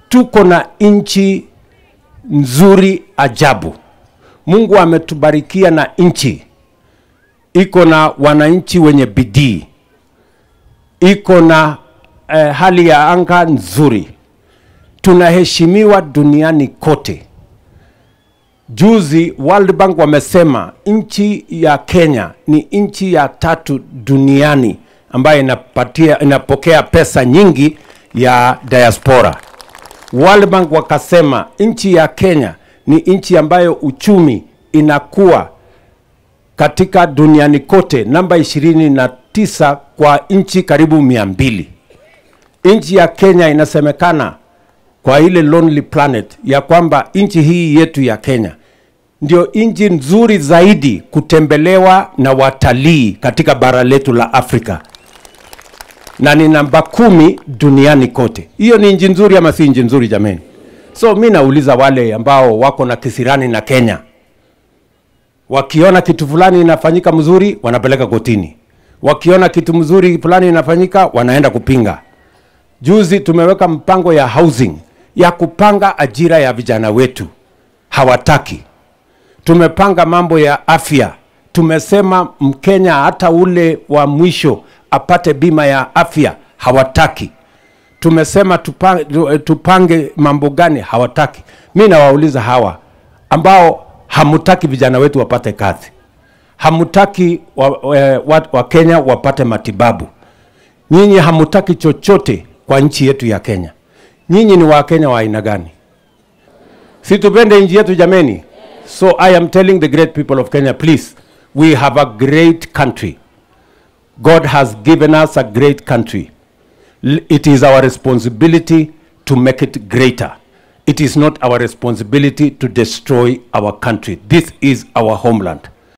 tuko na nchi nzuri ajabu. Mungu ametubarikia na nchi iko na wananchi wenye bidii, iko na eh, hali ya anga nzuri, tunaheshimiwa duniani kote. Juzi World Bank wamesema nchi ya Kenya ni nchi ya tatu duniani ambayo inapatia, inapokea pesa nyingi ya diaspora. World Bank wakasema nchi ya Kenya ni nchi ambayo uchumi inakuwa katika duniani kote namba ishirini na tisa kwa nchi karibu mia mbili. Nchi ya Kenya inasemekana kwa ile Lonely Planet ya kwamba nchi hii yetu ya Kenya ndio nchi nzuri zaidi kutembelewa na watalii katika bara letu la Afrika na ni namba kumi duniani kote. Hiyo ni nchi nzuri ama si nchi nzuri jameni? So mi nauliza wale ambao wako na kisirani na Kenya, wakiona kitu fulani inafanyika mzuri wanapeleka kotini, wakiona kitu mzuri fulani inafanyika wanaenda kupinga. Juzi tumeweka mpango ya housing ya kupanga ajira ya vijana wetu, hawataki. Tumepanga mambo ya afya, tumesema Mkenya hata ule wa mwisho apate bima ya afya, hawataki. Tumesema tupange, tupange mambo gani, hawataki. Mi nawauliza hawa ambao hamutaki vijana wetu wapate kazi, hamutaki wa, wa, wa, wa Kenya wapate matibabu, nyinyi hamutaki chochote kwa nchi yetu ya Kenya. Nyinyi ni Wakenya wa aina gani? Si tupende nchi yetu jameni? So I am telling the great people of Kenya, please, we have a great country. God has given us a great country. L- It is our responsibility to make it greater. It is not our responsibility to destroy our country. This is our homeland.